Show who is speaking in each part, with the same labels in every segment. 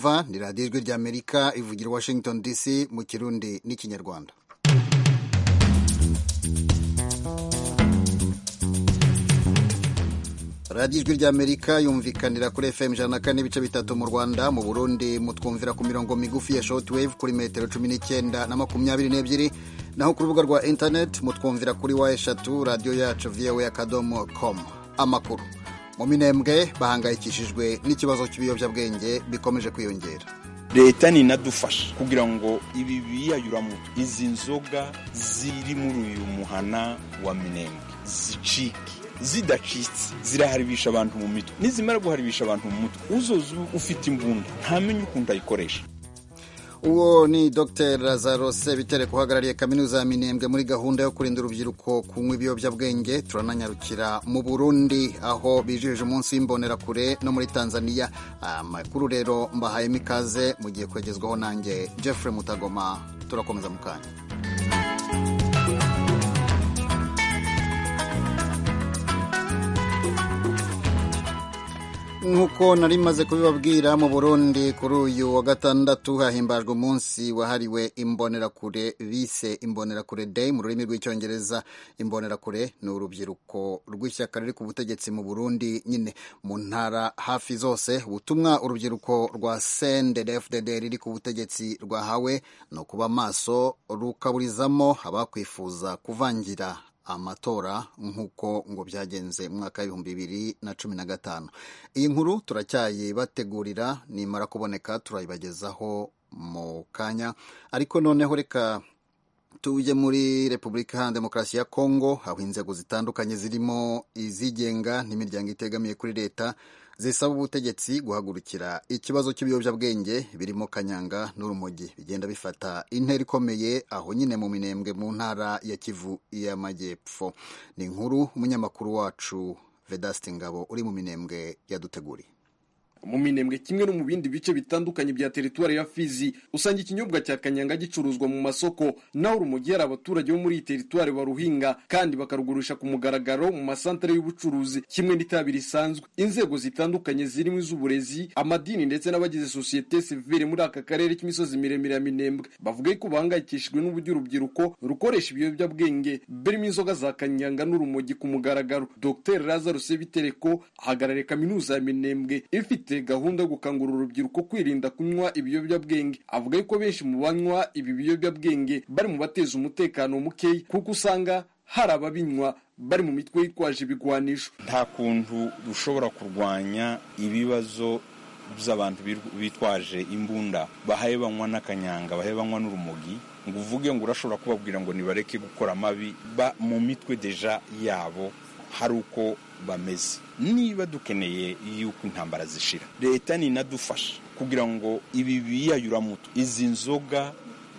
Speaker 1: mwumva ni radiyo ijwi ry'amerika ivugira washington dc mu kirundi n'ikinyarwanda radiyo ijwi ry'amerika yumvikanira kuri fm ijana na kane n'ibice bitatu mu rwanda mu burundi mutwumvira ku mirongo migufi ya shortwave kuri metero cumi n'icyenda na makumyabiri n'ebyiri naho ku rubuga rwa internet mutwumvira kuri wa eshatu radiyo yacu voa akadomo com amakuru mu minembwe bahangayikishijwe n'ikibazo cy'ibiyobyabwenge bikomeje kwiyongera
Speaker 2: leta ninadufasha kugira ngo ibi biyayuramutwe izi nzoga ziri muri uyu muhana wa minembwe zicike zidacitse ziraharibisha abantu mu mitwe nizimara guharibisha abantu mu mutwe uzoza ufite imbunda ntamenye ukuntu ayikoresha
Speaker 1: uwo ni dr lazarose bitereko uhagarariye kaminuza ya minembwe muri gahunda yo kurinda urubyiruko kunywa ibiyobyabwenge turananyarukira mu burundi aho bijihije umunsi w'imbonerakure no muri tanzania amakuru rero mbahayemo ikaze mugiye kwegezwaho nanjye jeffrey mutagoma turakomeza mu kanya nk'uko nari maze kubibabwira mu burundi kuri uyu wa gatandatu hahimbajwe umunsi wahariwe imbonerakure bise imbonerakure day mu rurimi rw'icyongereza imbonerakure ni urubyiruko rw'ishyaka riri ku butegetsi mu burundi nyine mu ntara hafi zose ubutumwa urubyiruko rwa cndfdd riri ku butegetsi rwahawe ni ukuba maso rukaburizamo abakwifuza kuvangira amatora nk'uko ngo byagenze mu mwaka w'ibihumbi bibiri na cumi na gatanu iyi nkuru turacyayibategurira nimara kuboneka turayibagezaho mu kanya ariko noneho reka tujye muri repubulika iharanira demokarasi ya kongo aho inzego zitandukanye zirimo izigenga n'imiryango itegamiye kuri leta zisaba ubutegetsi guhagurukira ikibazo cy'ibiyobyabwenge birimo kanyanga n'urumogi bigenda bifata intera ikomeye aho nyine mu minembwe mu ntara ya kivu y'amajyepfo ni inkuru umunyamakuru wacu vedasite ngabo uri mu minembwe yaduteguriye
Speaker 3: mu minembwe kimwe no mu bindi bice bitandukanye bya teritwari ya Fizi usanga ikinyobwa cya kanyanga gicuruzwa mu masoko naho urumogi hari abaturage bo muri iyi teritwari baruhinga kandi bakarugurisha ku mugaragaro mu masantere y'ubucuruzi kimwe n'itabi risanzwe inzego zitandukanye zirimo iz'uburezi amadini ndetse n'abagize sosiyete sivile muri aka karere k'imisozi miremire ya minembwe bavuga ko bahangayikishijwe n'uburyo urubyiruko rukoresha ibiyobyabwenge birimo inzoga za kanyanga n'urumogi ku mugaragaro dr lazarus bitereko ahagarariye kaminuza ya minembwe ifite gahunda yo gukangurira urubyiruko kwirinda kunywa ibiyobyabwenge avuga yuko benshi mu banywa ibi biyobyabwenge bari mu bateza umutekano mukeya kuko usanga hari ababinywa bari mu mitwe yitwaje ibigwanisho
Speaker 2: nta kuntu dushobora kurwanya ibibazo by'abantu bitwaje imbunda bahaye banywa n'akanyanga bahaye banywa n'urumogi ngo uvuge ngo urashobora kubabwira ngo nibareke gukora amabi ba mu mitwe deja yabo hari uko bameze niba dukeneye yuko intambara zishira leta ninadufasha kugira ngo ibi biyayuramutwe izi nzoga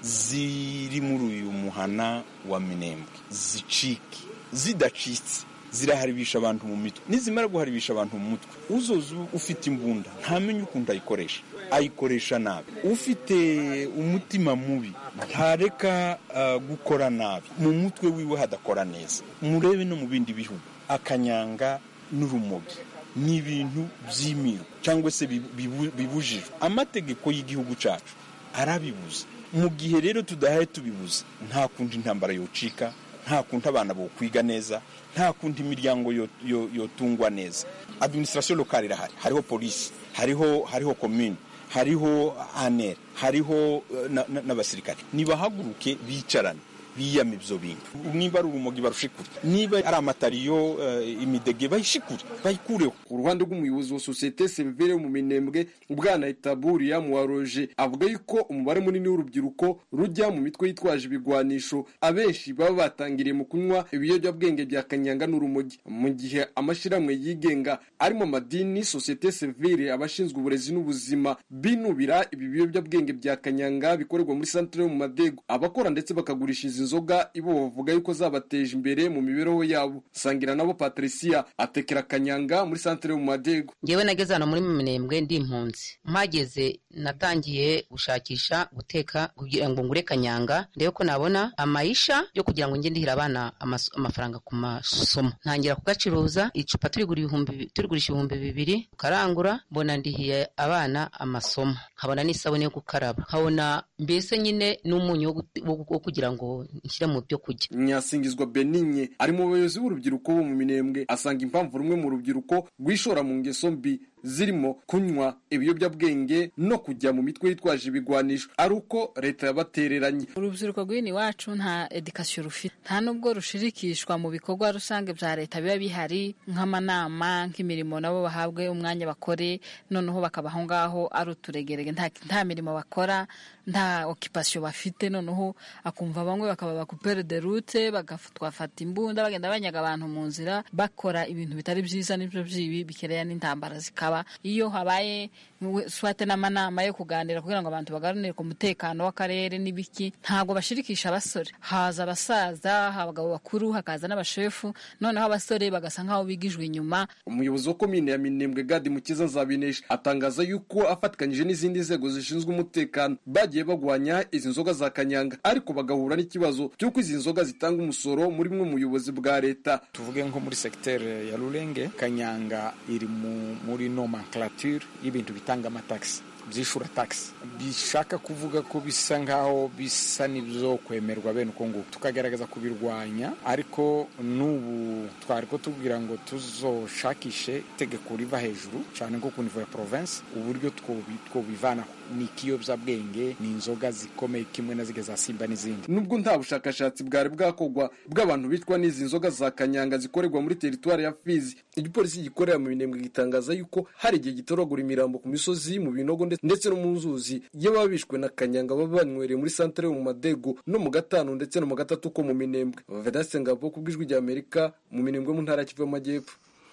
Speaker 2: ziri muri uyu muhana wa minembwe zicike zidacitse ziraharibisha abantu mu mitwe nizimara guharibisha abantu mu mutwe uzoza ufite imbunda ntamenye ukuntu ayikoresha ayikoresha nabi ufite umutima mubi ntareka uh, gukora nabi mu mutwe wiwe hadakora neza murebe no mu bindi bihugu akanyanga n'urumogi ni ibintu by'imiru cyangwa se bibujijwe amategeko y'igihugu cyacu arabibuza mu gihe rero tudahaye tubibuza nta kundi intambara yocika nta kundi abana bokwiga neza nta kundi imiryango yotungwa neza administration lokale irahari hariho polisi hariho hariho komune hariho anere hariho n'abasirikare nibahaguruke bicarane biyama ibyo bintu niba ari urumogi barushikure niba ari amatariyo uh, imidege bayishikure bayikureho
Speaker 3: ku ruhande rw'umuyobozi wa sosiyete severe mu minembwe bwana itaburiya muwaroje avuga yuko umubare munini w'urubyiruko rujya mu mitwe yitwaje ibigwanisho abenshi baba batangiriye mu kunywa ibiyobyabwenge bya kanyanga n'urumogi mu gihe amashyirahamwe yigenga arimo amadini sosiyete sevire abashinzwe uburezi n'ubuzima binubira ibi biyobyabwenge bya kanyanga bikorerwa muri santere yo mu madego abakora ndetse bakagurisha izi nzoga ibo bavuga yuko zabateje imbere mu mibereho yabo sangira nabo patricia atekera kanyanga muri santere yo mu madego
Speaker 4: ngewe nageze hano muri minembwe ndi impunzi mpageze natangiye gushakisha guteka kugira ngo ngure kanyanga ndebe ko nabona amayisha yo kugira ngo njye ndihira abana amaso- amafaranga ku masomo ntangira kugacuruza icupa turigura ibihumbi turigurisha ibihumbi bibiri ukarangura mbona ndihiye abana amasomo nkabona n'isabune yo gukaraba nkabona mbese nyine n'umunyu wo gut- wo wo kugira ngo nshyire mu byo kurya
Speaker 3: nyasingizwa beninye ari mu bayobozi b'urubyiruko bo mu minembwe asanga impamvu rumwe mu rubyiruko rwishora mu ngeso mbi zirimo kunywa ibiyobyabwenge no kujya mu mitwe yitwaje ibigwanisho ari uko leta yabatereranye
Speaker 5: urubyiruko rw'ino iwacu nta edikasiyo rufite nta nubwo rushirikishwa mu bikorwa rusange bya leta biba bihari nk'amanama nk'imirimo nabo bahabwe umwanya bakore noneho bakaba aho ngaho ari uturegerege nta, nta mirimo bakora nta okipasiyo bafite noneho akumva bamwe bakaba bakupere de rute bagafata imbunda bagenda banyaga abantu mu nzira bakora ibintu bitari byiza n'ibyo byibi bikereya n'intambara zikaba iyo habaye we- swate n'amanama yo kuganira kugira ngo abantu baganire ku mutekano w'akarere n'ibiki ntabwo bashirikisha abasore haza abasaza abagabo bakuru hakaza n'abashefu noneho abasore bagasa nk'aho bigijwe inyuma
Speaker 3: umuyobozi wa komine ya minembwe gadi mukiza nzabinesha atangaza yuko afatikanyije n'izindi nzego zishinzwe umutekano bagiye bagwanya izi nzoga za kanyanga ariko bagahura n'ikibazo cy'uko izi nzoga zitanga umusoro muri bumwe mu buyobozi bwa leta
Speaker 6: tuvuge nko muri segiteri ya rurenge kanyanga iri mu, muri nomenclature y'ibintu bitanga amatagisi byishura tagisi bishaka kuvuga ko bisa nk'aho bisa n'ibyo kwemerwa bene uko nguko tukagerageza kubirwanya ariko n'ubu twari ko tubwira ngo tuzoshakishe itegeko riva hejuru cyane nko ku nivo ya province uburyo twobi- twobivanaho ni ikiyobyabwenge ni inzoga zikomeye kimwe na zige za simba n'izindi
Speaker 3: nubwo nta bushakashatsi bwari bwakorwa bw'abantu bicwa n'izi nzoga za kanyanga zikorerwa muri teritwari ya fizi igipolisi gikorera mu minembwe gitangaza yuko hari igihe gitoragura imirambo ku misozi mu binogo ndetse- ndetse no mu nzuzi iyo baba bishwe na kanyanga baba banywereye muri santere yo mu madego no mu gatanu ndetse no mu gatatu ko mu minembwe vedaste ngabo ku bw'ijwi rya amerika mu minembwe mu ntara ya kivu y'amajyepfo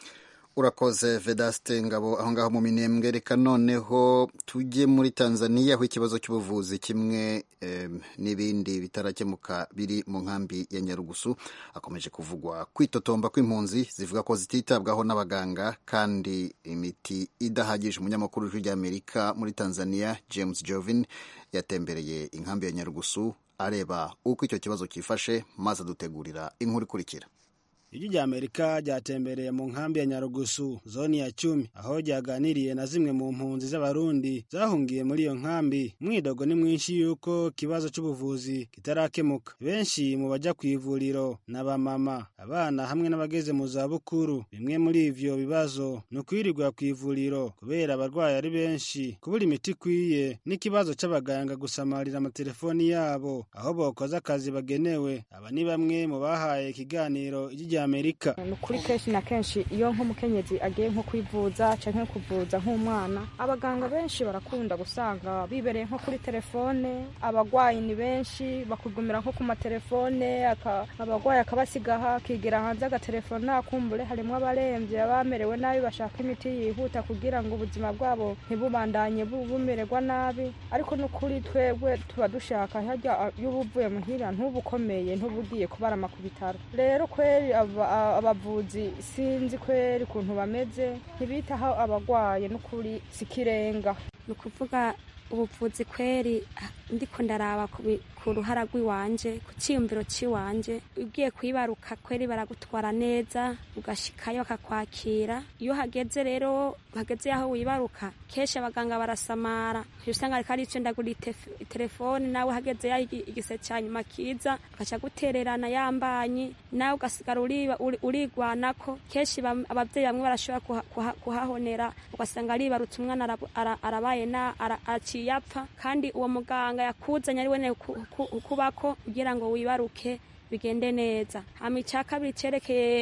Speaker 1: urakoze vedaste ngabo aho ngaho mu minembwe reka noneho tujye muri tanzania aho ikibazo cy'ubuvuzi kimwe em, n'ibindi bitarakemuka biri mu nkambi ya nyarugusu hakomeje kuvugwa kwitotomba kw'impunzi zivuga ko zititabwaho n'abaganga kandi imiti idahagije umunyamakuru w'ijwi ry'amerika muri tanzania james jovin yatembereye inkambi ya nyarugusu areba uko icyo kibazo cyifashe maze adutegurira inkuru ikurikira
Speaker 7: ijwi rya amerika ryatembereye mu nkambi ya nyarugusu zoni ya cumi aho ryaganiriye na zimwe mu mpunzi z'abarundi zahungiye muri iyo nkambi umwidogo ni mwinshi y'uko ikibazo cy'ubuvuzi kitarakemuka benshi mu bajya ku ivuriro ni abamama abana hamwe n'abageze mu zabukuru bimwe muri ivyo bibazo ni ukwirirwa ku ivuriro kubera abarwayi ari benshi kubura imiti ikwiye n'ikibazo c'abaganga gusamarira amatelefoni yabo aho bokoze akazi bagenewe aba ni bamwe mu bahaye ikiganiro ijwi rya amerika
Speaker 8: ni ukuri kenshi na kenshi iyo nk'umukenyezi agiye nko kwivuza cyangwa kuvuza nk'umwana abaganga benshi barakunda gusanga bibereye nko kuri telefone abagwayi ni benshi bakugumira nko ku matelefone aka- abagwayi akabasigaha akigira hanze agatelefone akumbure harimo abarembye abamerewe nabi bashaka imiti yihuta kugira ngo ubuzima bwabo ntibubandanye bu- bumererwa nabi ariko n'ukuri twebwe tuba dushaka harya iyo uba uvuye muhira ntubukomeye ntubugiye kubarama ku bitaro rero kweri aba- a- abavuzi sinzi kweri ukuntu bameze ntibitaho abagwaye n'ukuri sikirenga
Speaker 9: ni ukuvuga ubuvuzi kweri ah, ndiko ndaraba ku bi- ku ruhara rw'iwanje ku cyiyumviro cy'iwanje ugiye kwibaruka kweri baragutwara neza ugashikayo bakakwakira iyo hageze rero hageze aho wibaruka kenshi abaganga barasamara Uca usanga ariko ari icyo ndagura ite- telefone nawe hageze yaho igi- igise cya nyuma kiza agaca gutererana yambanyi nawe ugasigara uriba- uri- urigwanako kenshi bam- ababyeyi bamwe barashobora kuha- kuha- kuhahonera ugasanga aribarutse umwana arabu- ara- arabaye na ara- aciye apfa kandi uwo muganga yakuzanye ari wene ku- ku- kubako kugira ngo wibaruke bigende neza hama icya kabiri cyerekeye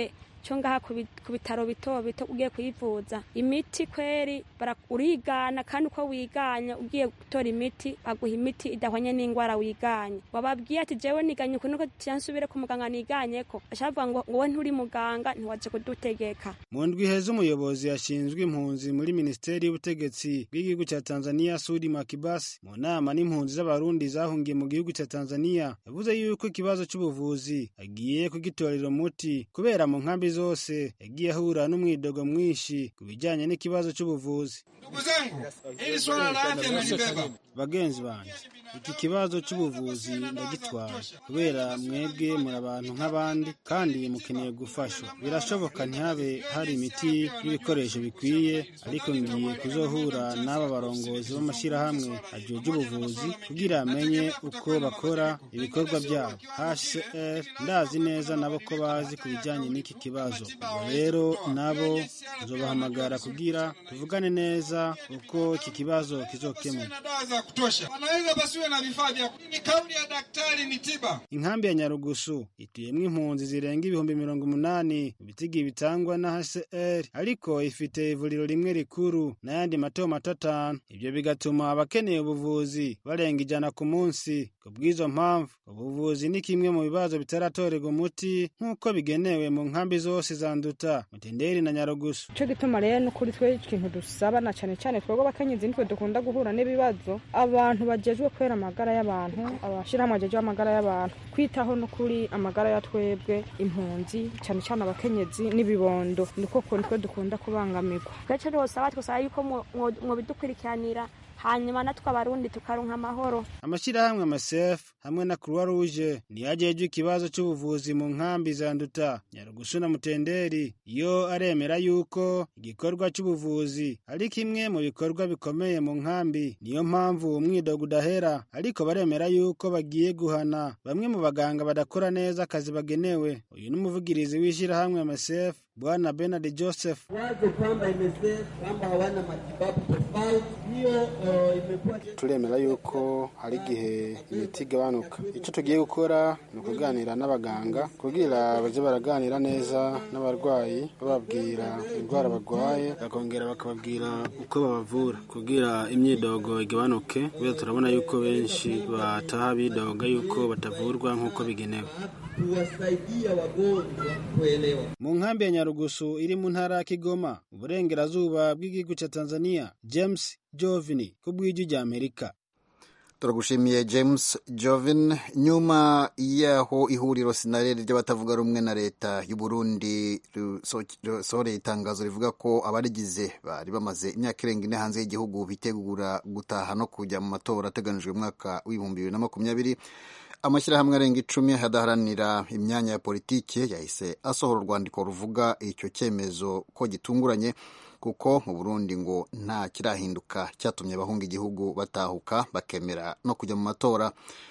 Speaker 9: cyo ngaha ku bitaro bito bito ugiye kuyivuza imiti kweri urigana kandi uko wiganya ugiye gutora imiti baguha imiti idahwanye n'indwara wiganye wababwiye ati jewe niganye ukuntu ko nsubire ku muganga niganye ko ashavuga ngo wowe nturi muganga ntiwaje kudutegeka
Speaker 7: mu ndwi iheze umuyobozi yashinzwe impunzi muri minisiteri y'ubutegetsi bw'igihugu cya tanzania sudi makibasi mu nama n'impunzi z'abarundi zahungiye mu gihugu cya tanzania yavuze yuko ikibazo cy'ubuvuzi agiye kugitorera umuti kubera mu nkambi zose yagiye ahura n'umwidogo mwinshi ku bijyanye n'ikibazo cy'ubuvuzi
Speaker 10: ndugu zangu hili swala la afya nalibeba
Speaker 7: bagenzi banjye iki kibazo cy'ubuvuzi ndagitwara kubera mwebwe muri abantu nk'abandi kandi mukeneye gufashwa birashoboka ntihabe hari imiti n'ibikoresho bikwiye ariko ngiye kuzohura n'aba barongozi b'amashyirahamwe ajejwe ubuvuzi kugira amenye uko bakora ibikorwa byabo hcr ndazi neza nabo ko bazi ku bijyanye n'iki kibazo ubwo rero nabo nzobahamagara kugira tuvugane neza uko iki kibazo kizokemuka
Speaker 10: dawa za kutosha wanaweza basiwe na vifaa vya ni kauli ya daktari ni tiba
Speaker 7: inkambi ya nyarugusu ituyemo impunzi zirenga ibihumbi mirongo umunani mu bitigi bitangwa na hcr ariko ifite ivuriro rimwe rikuru n'ayandi mato mato atanu ibyo bigatuma abakeneye ubuvuzi barenga ijana ku munsi ku bw'izo mpamvu ubuvuzi ni kimwe mu bibazo bitaratorerwa umuti nk'uko bigenewe mu nkambi zose zanduta mutenderi na nyarugusu
Speaker 8: icyo gituma rero ni ukuri twe ikintu dusaba na cyane cyane twebwe abakenyezi nitwe dukunda guhura n'ibibazo abantu bagejwe kwera amagara y'abantu abashyirahamwe bagejwe amagara y'abantu kwitaho no kuri amagara ya twebwe impunzi cyane cyane abakenyezi n'ibibondo niko kuntu twe dukunda kubangamirwa
Speaker 9: gace rwose aba twasaba yuko mwobidukurikiranira hanyuma natwe abarundi tukaronka amahoro
Speaker 7: amashyirahamwe amasefu hamwe na croix rouge niyo ajejwe ikibazo cy'ubuvuzi mu nkambi za nduta nyarugusu na mutenderi yo aremera yuko igikorwa cy'ubuvuzi ari kimwe mu bikorwa bikomeye mu nkambi niyo mpamvu umwidogo udahera ariko baremera yuko bagiye guhana bamwe mu baganga badakora neza akazi bagenewe uyu ni umuvugirizi w'ishyirahamwe amasefu bwana benard joseph
Speaker 11: waje kwamba MSF kwamba hawana matibabu tofauti hiyo uh, imekuwa
Speaker 12: turemera yuko hari igihe imiti igabanuka icyo tugiye gukora ni ukuganira n'abaganga kugira bajye baraganira neza n'abarwayi bababwira indwara barwaye bakongera bakababwira uko babavura kugira imyidogo igabanuke kubera turabona yuko benshi bataha bidoga yuko batavurwa nk'uko bigenewe
Speaker 11: kuwasaidia wagonjwa kuelewa
Speaker 7: mu nkambi ya nyarugusu iri mu ntara ya kigoma uburengerazuba bw'igihugu cya tanzania james jovini ku bw'ijwi rya amerika
Speaker 1: turagushimiye james jovin nyuma y'aho ihuriro sinarere ry'abatavuga rumwe na leta y'u Burundi risohoreye itangazo rivuga ko abarigize bari bamaze imyaka irenga ine hanze y'igihugu bitegura gutaha no kujya mu matora ateganijwe umwaka w'ibihumbi bibiri na makumyabiri amashyirahamwe arenga icumi adaharanira imyanya ya politiki yahise asohora urwandiko ruvuga icyo cyemezo ko gitunguranye kuko mu burundi ngo nta kirahinduka cyatumye abahunga igihugu batahuka bakemera no kujya mu matora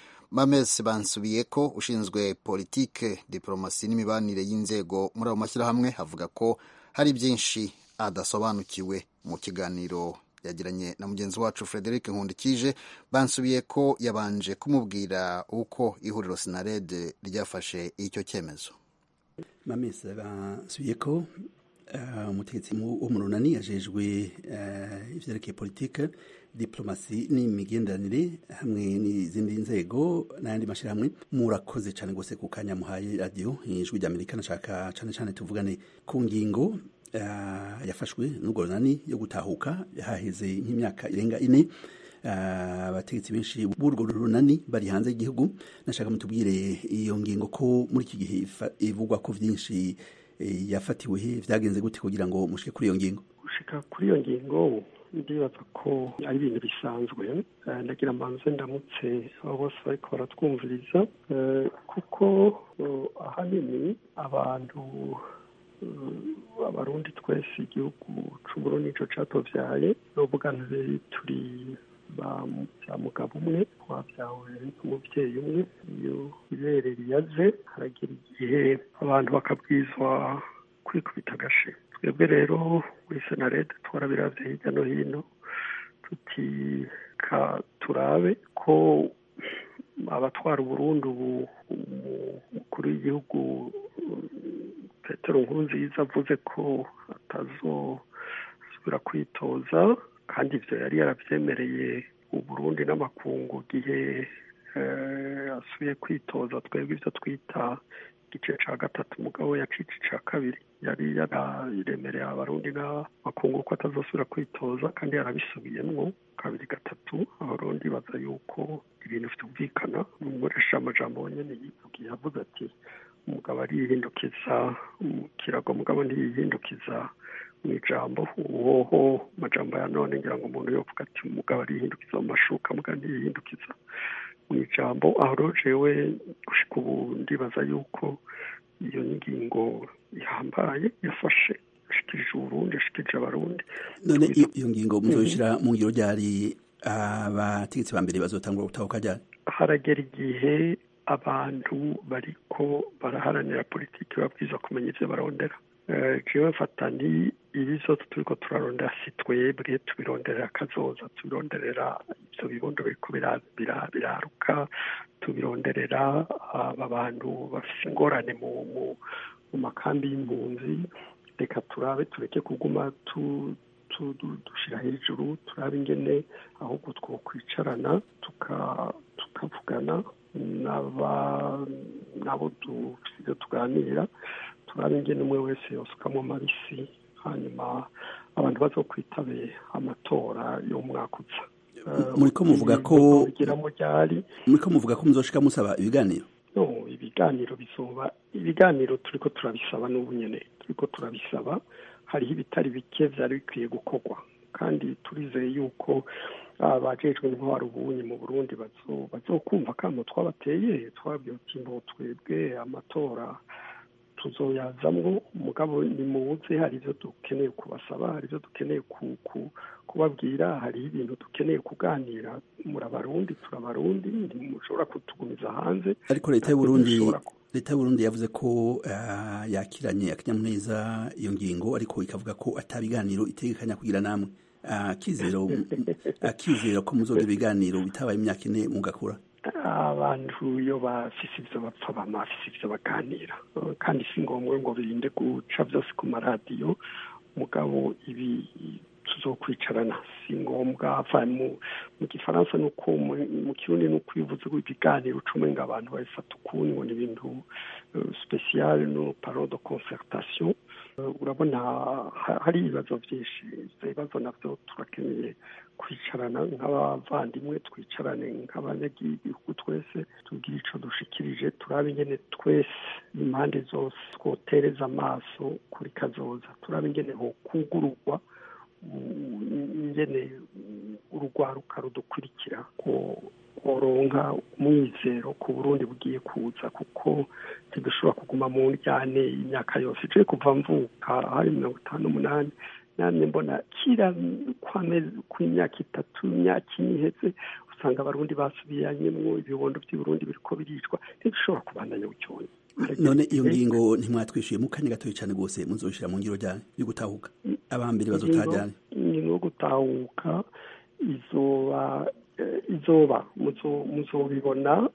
Speaker 1: mames bansubiye ko ushinzwe politike diporomasi n'imibanire y'inzego muri ayo mashyirahamwe avuga ko hari byinshi adasobanukiwe mu kiganiro yagiranye na mugenzi wacu frederic nkundikije bansubiye ko yabanje kumubwira uko ihuriro sinarede ryafashe icyo cyemezo
Speaker 13: mamese bansubiye ko umutegetsi wo mu runani yajejwe ivyerekeye politike diplomasi n'imigenderanire hamwe n'izindi nzego n'ayandi mashyirahamwe murakoze cyane rwose ku kanya muhaye radiyo ijwi rya amerika nashaka cyane cyane tuvugane ku ngingo yafashwe n'urwo runani yo gutahuka haheze nk'imyaka irenga ine abategetsi benshi b'urwo runani bari hanze y'igihugu nashaka mutubwire iyo ngingo ko muri iki gihe ivugwa ko byinshi yafatiwe he byagenze gute kugira ngo mushike kuri iyo ngingo
Speaker 14: gushika kuri iyo ngingo ndibaza ko ari ibintu bisanzwe ndagira mbanze ndamutse abo bose bariko baratwumviriza kuko ahanini abantu abarundi twese igihugu c'uburundi nico catovyaye novuga nti turi ba mugabo umwe twabyawe n'umubyeyi umwe iyo ibere riyaze haragira igihe abantu bakabwizwa kwikubita agashe twebwe rero muri senarede twarabiravye hirya no hino tuti ka turabe ko abatwara uburundi ubu umukuru w'igihugu petero nkuru nziza avuze ko atazosubira kwitoza kandi ibyo yari yarabyemereye uburundi n'amakungu igihe asuye kwitoza twebwe ibyo twita igice cya gatatu umugabo yacice icya kabiri yari yararemereye abarundi n'amakungu ko atazosubira kwitoza kandi yarabisubiyemo kabiri gatatu abarundi baza yuko ibintu byumvikana umukoresha amajambo nyine yivugiye avuze ati umugabo ariyihindukiza mu kirago mugabo ntiyihindukiza mu ijambo uwoho amajambo ya none ngira ngo umuntu yovuga ati umugabo ariyihindukiza mu mashuka mugabo ntiyihindukiza mu ijambo aho rero jewe gushika ubu ndibaza yuko iyo ngingo ihambaye yafashe yashikirije uburundi yashikirije abarundi
Speaker 13: none iyo ngingo muzoshira mu ngiro ryari abategetsi ba mbere bazotangura gutahuka ryari
Speaker 14: haragera igihe abantu bariko baraharanira politiki babwiza kumenya ivyo barondera jewe mfata ni ibi vyose turiko turarondera si twebwe tubironderera akazoza tubironderera ivyo bibondo biriko biraruka tubironderera aba bantu bafise ingorane mu makambi y'impunzi reka turabe tureke kuguma dushira hejuru turabe ingene ahubwo twokwicarana tukavugana nabo dufite tuganira turabe ingene umwe wese yosukamwo amabisi hanyuma abantu bazokwitabe amatora y'umwaka uza
Speaker 13: muriko muvuga ko muriko muvuga ko muzoshika musaba ibiganiro
Speaker 14: no ibiganiro bizoba ibiganiro turiko turabisaba n'ubu nyene turiko turabisaba hariho ibitari bike vyari bikwiye gukorwa kandi turizeye yuko abajejwe intwaro ubunye mu burundi bazokumva kamo twabateye twabwiye uti mbo twebwe amatora tuzoyazamwo mugabo nimuze hari ivyo dukeneye kubasaba hari ivyo dukeneye kubabwira hariho ibintu dukeneye kuganira muri abarundi turi abarundi ntimushobora kutugumiza hanze
Speaker 13: ariko leta y'uburundi leta y'uburundi yavuze ko yakiranye akanyamuneza iyo ngingo ariko ikavuga ko atabiganiro itegekanya kugira namwe akizero akizero ko muzogira ibiganiro bitabaye imyaka ine mugakura
Speaker 14: abantu iyo bafise ivyo bapfa bama bafise ivyo baganira kandi si ngombwa ngo birinde guca vyose ku maradiyo mugabo ibi tuzokwicarana si ngombwa mu gifaransa nuko mu kirundi nuko iyo uvuze ibiganiro ucume ngo abantu babifata ukundi ngo ni ibintu spesiyale no paro de concertation urabona hari ibibazo byinshi ibyo bibazo nabyo turakeneye kwicarana nk'abavandimwe twicarane nk'abanyagihugu twese tubwire ico dushikirije turabe ingene twese impande zose twotereza amaso kuri kazoza turabe ingene hokugururwa ingene urugwaruka rudukurikira ko koronka umwizero ku burundi bugiye kuza kuko ntidushobora kuguma mu njyane y'imyaka yose iciye kuva mvuka hari mirongo itanu n'umunani namwe mbona kira kw'imyaka itatu imyaka ine iheze usanga abarundi basubiranyemwo ibibondo by'uburundi biriko biricwa ntidushobora kubandanya bucyonyi
Speaker 13: none iyo ngingo ntimwatwishyuye mu kanya gatoya cyane rwose muzoshira mu ngiro ryane yo gutahuka abambere bazotajyane
Speaker 14: ingingo yo gutahuka izoba izoba muzobibona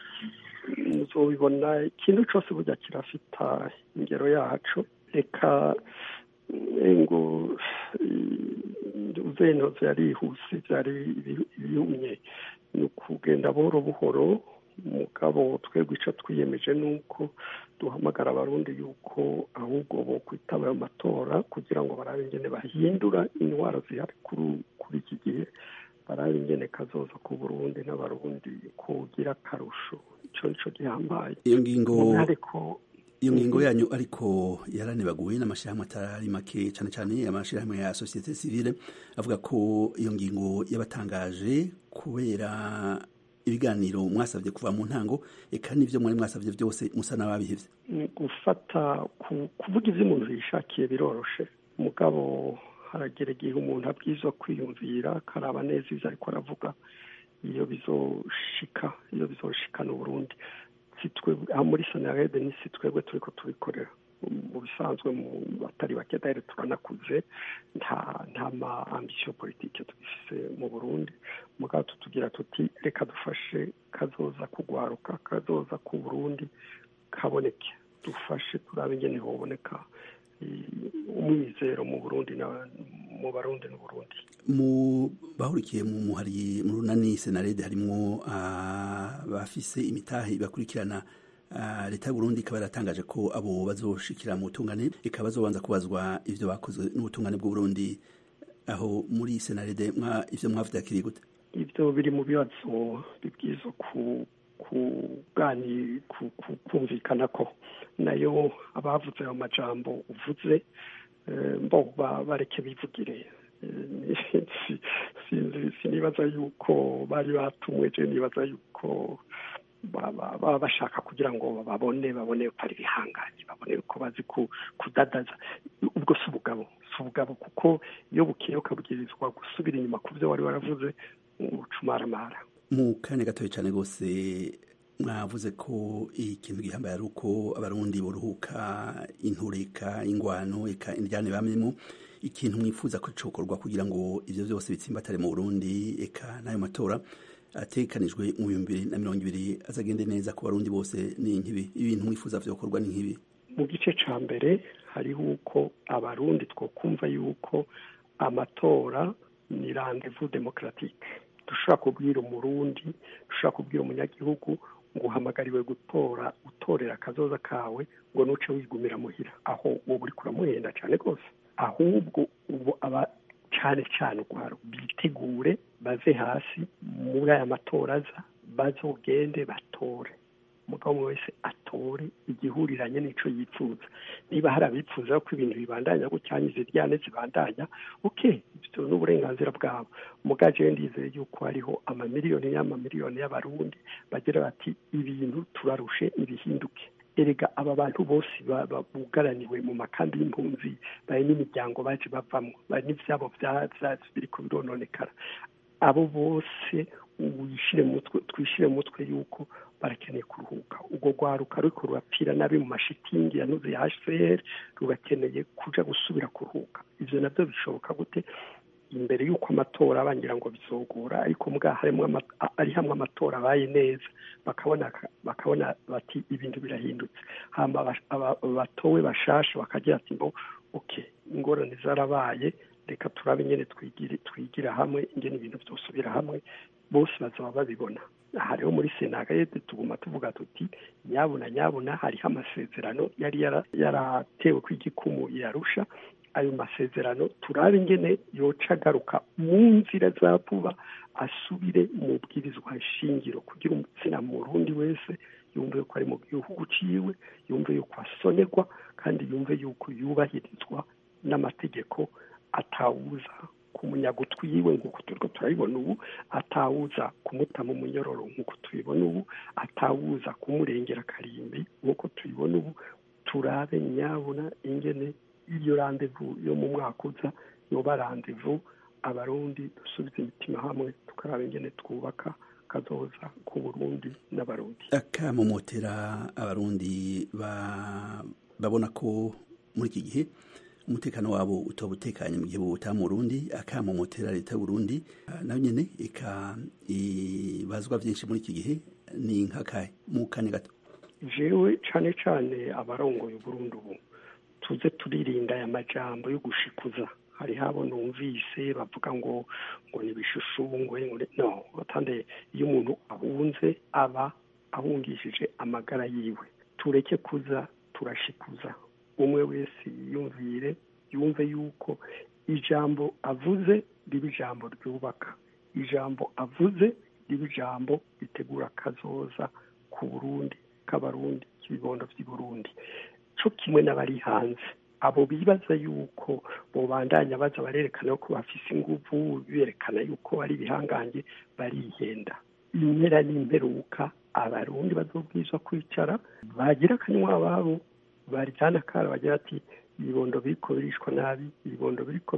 Speaker 14: muzobibona ikintu cyose burya kirafita ingero yacu reka ngo uzentoze yarihuse byari ibihumye ni ukugenda buhoro buhoro mugabo twebwe icyo twiyemeje ni uko duhamagara abarundi yuko ahubwo bo kwitaba ayo matora kugira ngo barabe ingene bahindura indwara zihari kuri iki gihe barabe ingene kazoza ku burundi n'abarundi kugira akarusho icyo nicyo gihambaye
Speaker 13: iyo ngingo iyo ngingo yanyu ariko yaranibaguwe n'amashyirahamwe atari make cyane cyane amashyirahamwe ya sosiyete sivile avuga ko iyo ngingo yabatangaje kubera ibiganiro mwasabye kuva mu ntango eka n'ibyo mwari mwasabye byose musa n'ababihevye
Speaker 14: gufata kuvuga ibyo umuntu yishakiye biroroshe mugabo haragera igihe umuntu abwirizwa kwiyumvira akaraba neza ibyo ariko aravuga iyo bizoshika iyo bizoshikana uburundi muri sonarede ni si twebwe turiko tubikorera mu bisanzwe mu batari bake dahere turanakuze nta nta ma ambisiyo politike tubifise mu burundi mugabo tutugira tuti reka dufashe kazoza kugwaruka kazoza ku burundi kaboneke badufashe turabe ingene hoboneka umwizero mu burundi mu barundi n'uburundi
Speaker 13: mu bahurikiye mu muhari mu runani senarede harimwo abafise imitahe bakurikirana leta y'uburundi ikaba yaratangaje ko abo bazoshikira mu butungane ikaba bazobanza kubazwa ivyo bakoze n'ubutungane bw'uburundi aho muri senarede ivyo mwavyakiriye gute
Speaker 14: ivyo biri mu bibazo bibwirizwa ku kugani kumvikana ko nayo abavuze ayo majambo uvuze mbo bareke bivugire sinibaza yuko bari batumwe je nibaza yuko baba bashaka kugira ngo babone babone ko ari ibihanganye babone ko bazi kudadaza ubwo si ubugabo si ubugabo kuko iyo bukeye ukabwirizwa gusubira inyuma ku byo wari waravuze ucumaramara
Speaker 13: mu kanya gatoya cyane rwose mwavuze ko ikintu gihambaye ari uko abarundi boruhuka intureka ingwano eka indyane bamyemo ikintu mwifuza ko cokorwa kugira ngo ivyo vyose bitsimbatare mu burundi eka n'ayo matora atekanijwe mu bihumbi bibiri na mirongo ibiri azagende neza ku barundi bose ni nkibi ibintu mwifuza vyokorwa ni nkibi
Speaker 14: mu gice ca mbere hariho uko abarundi twokumva yuko amatora ni rendez-vous démocratique dushobora kubwira umurundi dushobora kubwira umunyagihugu ngo uhamagariwe gutora utorera akazoza kawe ngo nuce wigumira muhira aho uwo uri kuramuhenda cyane rwose ahubwo ubu aba cyane cyane urwaro bitegure bave hasi muri aya matora aza bazogende batore umugabo umwe wese atore igihuriranye n'ico yifuza niba hari abifuza ko ibintu bibandanya gucyanyiza iryane zibandanya okay ibyo ni uburenganzira bwabo mugaje ndizeye yuko hariho amamiliyoni y'amamiliyoni y'abarundi bagira bati ibintu turarushe ibihinduke erega aba bantu bose bugaraniwe mu makambi y'impunzi bari n'imiryango baje bavamo bari n'ivyabo vyatsi biriko birononekara abo bose wishire mutwe twishire mutwe yuko barakeneye kuruhuka ubwo rwaruka ruriko rurapfira nabi mu mashitingi yanuze ya hcr rurakeneye kuja gusubira kuruhuka ivyo navyo bishoboka gute imbere y'uko amatora bangira ngo bizogora ariko mbwa harimo ari hamwe amatora abaye neza bakabona bakabona bati ibintu birahindutse hama batowe bashasha bakagira ati mbo okay ingorane zarabaye reka turabe nyene twigire twigira hamwe ingene ibintu vyosubira hamwe bose bazaba babibona hariho muri senagayete tuguma tuvuga tuti nyabuna nyabuna hariho amasezerano yari yaratewe kw'igikumu yarusha ayo masezerano turabe ingene yoca agaruka mu nzira za vuba asubire mu bwirizwa shingiro kugira umutsina mu rundi wese yumve yuko ari mu gihugu ciwe yumve yuko asonerwa kandi yumve yuko yubahirizwa n'amategeko atawuza kumunyaga utwiwe nk'uko turiko turabibona ubu atawuza kumutama umunyororo nk'uko tubibona ubu atawuza kumurengera akarimbi nk'uko tubibona ubu turabe nyabuna ingene iyo randevu yo mu mwaka uza yoba randevu abarundi dusubize imitima hamwe tukaraba ingene twubaka kazoza ku burundi n'abarundi
Speaker 13: akamomotera abarundi babona ko muri iki gihe umutekano wabo utaba utekanye mu gihe bawutaha mu Burundi akamomotera leta y'Uburundi nayo nyene eka ibazwa vyinshi muri iki gihe ni nkakahe mu kanya gato
Speaker 14: jewe cane cane abarongoye Uburundi ubu tuze turirinda aya majambo yo gushikuza hariho abo numvise bavuga ngo ngo nibishushungwe no atande iyo umuntu ahunze aba ahungishije amagara yiwe tureke kuza turashikuza umwe wese yiyumvire yumve yuko ijambo avuze riba ijambo ryubaka ijambo avuze riba ijambo ritegura kazoza ku burundi k'abarundi k'ibibondo by'i burundi cyo kimwe n'abari hanze abo bibaza yuko bobandanya baza barerekana ko bafise inguvu berekana yuko ari ibihangange barihenda impera n'imperuka abarundi bazobwizwa kwicara bagira akanywa ababo baryana kara bagira ati ibibondo biriko birishwa nabi ibibondo biriko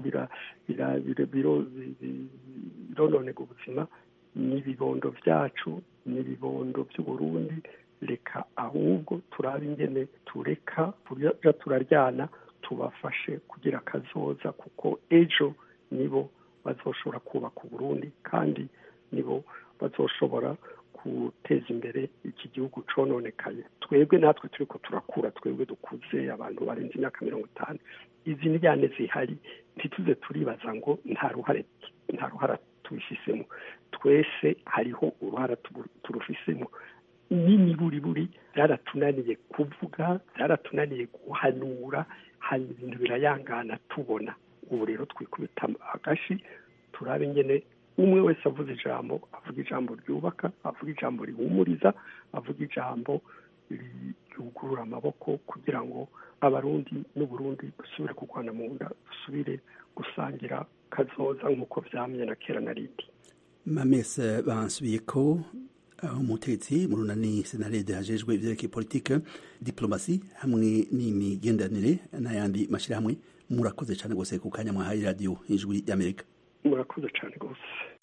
Speaker 14: birononega ubuzima ni ibibondo vyacu ni ibibondo vy'uburundi reka ahubwo turabe ingene tureka tuja turaryana tubafashe kugira akazoza kuko ejo nibo bazoshobora kubaka uburundi kandi nibo bazoshobora guteza imbere iki gihugu cononekaye twebwe natwe turiko turakura twebwe dukuze abantu barenze imyaka mirongo itanu izi njyane zihari ntituze turibaza ngo nta ruhare nta ruhara tubifisemo twese hariho uruhara tubu- turufisemo n'imiburiburi byaratunaniye kuvuga byaratunaniye guhanura hanyuma ibintu birayangana tubona ubu rero twikubita agashi turabe ingene umwe wese avuze ijambo avuga ijambo ryubaka avuga ijambo rihumuriza avuga ijambo ryugurura amaboko kugira ngo abarundi n'uburundi dusubire kurwana mu nda dusubire gusangira kazoza nk'uko vyamye na kera na rindi
Speaker 13: mamese bansubiye ko aho umutegetsi mu runani senarede hajejwe ivyerekeye politike diplomasi hamwe n'imigenderanire n'ayandi mashirahamwe murakoze cane gose ku kanya mwahaye radiyo ijwi ry'amerika
Speaker 14: murakoze cane rwose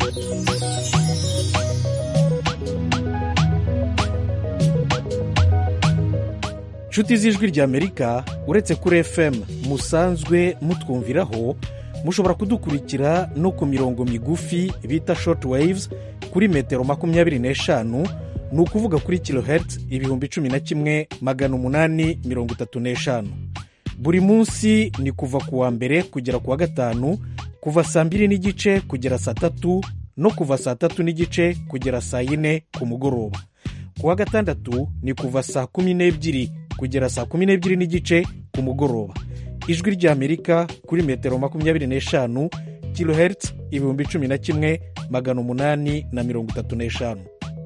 Speaker 15: nshuti z'ijwi ry'amerika uretse kuri fm musanzwe mutwumviraho mushobora kudukurikira no ku mirongo migufi bita short waves kuri metero makumyabiri n'eshanu ni ukuvuga kuri kilohertz ibihumbi cumi na kimwe magana umunani mirongo itatu n'eshanu buri munsi ni kuva ku wa mbere kugera ku wa gatanu kuva saa mbiri n'igice kugera saa tatu no kuva saa tatu n'igice kugera saa yine ku mugoroba ku wa gatandatu ni kuva saa kumi n'ebyiri kugera saa kumi n'ebyiri n'igice ku mugoroba ijwi ry'amerika kuri metero makumyabiri n'eshanu kilohertz ibihumbi cumi na kimwe magana umunani na mirongo itatu n'eshanu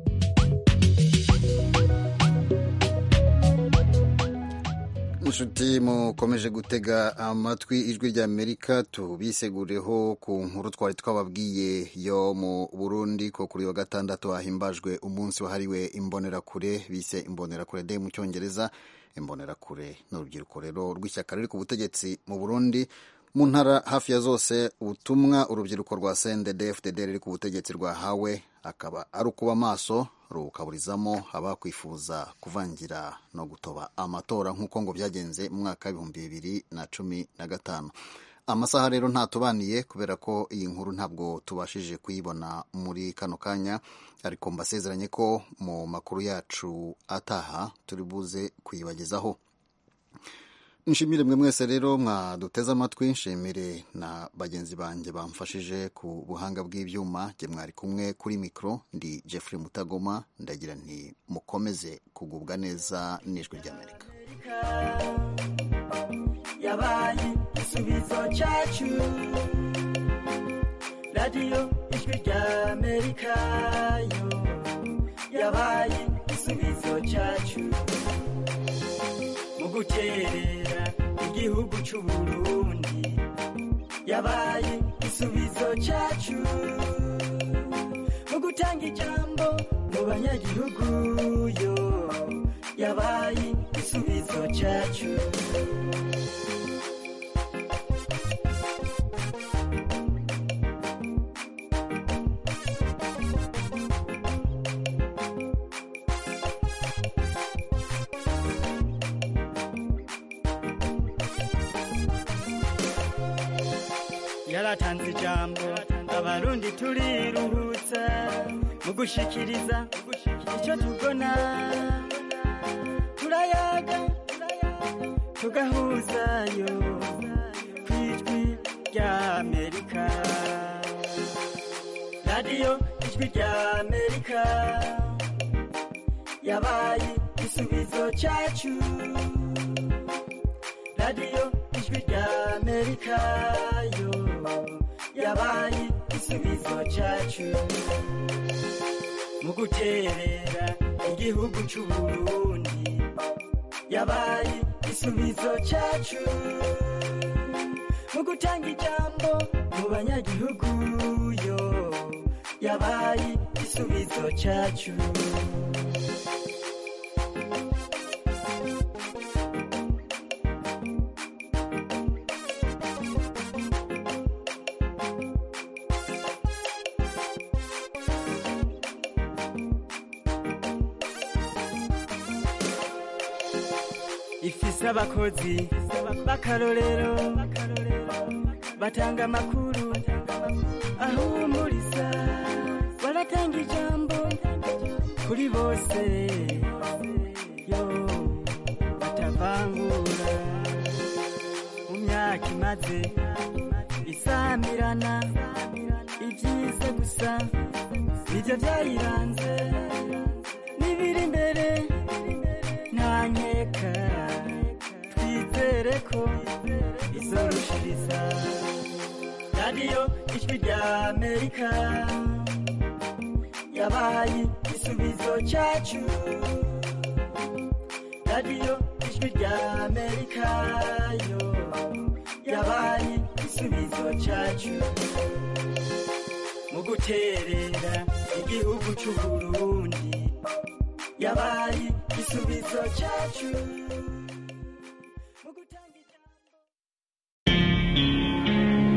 Speaker 1: inshuti mukomeje gutega amatwi ijwi ry'amerika tubisegureho ku nkuru twari twababwiye yo mu burundi ko kuri wa gatandatu hahimbajwe umunsi wahariwe imbonerakure bise imbonerakure de mu cyongereza imbonerakure ni urubyiruko rero rw'ishyaka riri ku butegetsi mu burundi mu ntara hafi ya zose ubutumwa urubyiruko rwa sendede fdd riri ku butegetsi rwahawe akaba ari ukuba maso rukaburizamo abakwifuza kuvangira no gutoba amatora nk'uko ngo byagenze mu mwaka w'ibihumbi bibiri na cumi na gatanu amasaha rero ntatubaniye kubera ko iyi nkuru ntabwo tubashije kuyibona muri kano kanya ariko mbasezeranye ko mu makuru yacu ataha turi buze kuyibagezaho nshimire mwe mwese rero mwaduteze amatwi nshimire na bagenzi banjye bamfashije ku buhanga bw'ibyuma jye mwari kumwe kuri mikoro ndi Jeffrey mutagoma ndagira nti mukomeze kugubwa neza n'ijwi ry'amerika
Speaker 16: yabaye igisubizo cyacu radiyo ijwi ry'amerika yo yabaye igisubizo cyacu mu guterera igihugu cy'u Burundi yabaye igisubizo cyacu mu gutanga ijambo mu banyagihugu yo yabaye igisubizo cyacu yaratanze ijambo abarundi turiruhutsa mu gushikiriza icyo tubona turayaga tugahuzayo ku ijwi ry'amerika radiyo ijwi ry'amerika yabaye igisubizo cyacu radiyo ijwi ry'amerika yo yabaye igisubizo cyacu mu guterera igihugu cy'u Burundi yabaye igisubizo cyacu mu gutanga ijambo mu banyagihugu yo yabaye igisubizo cyacu ifise abakozi b'akarorero batanga amakuru ahumuriza baratanga ijambo kuri bose yo batavangura mu myaka imaze isamirana ibyiza gusa nibyo byayiranze n'ibiri imbere nta nkeka twizere ko izorushiriza radiyo ijwi rya amerika yabaye igisubizo cyacu radiyo ijwi rya amerika yo yabaye igisubizo cyacu mu guterera igihugu cy'u burundi yabaye igisubizo cyacu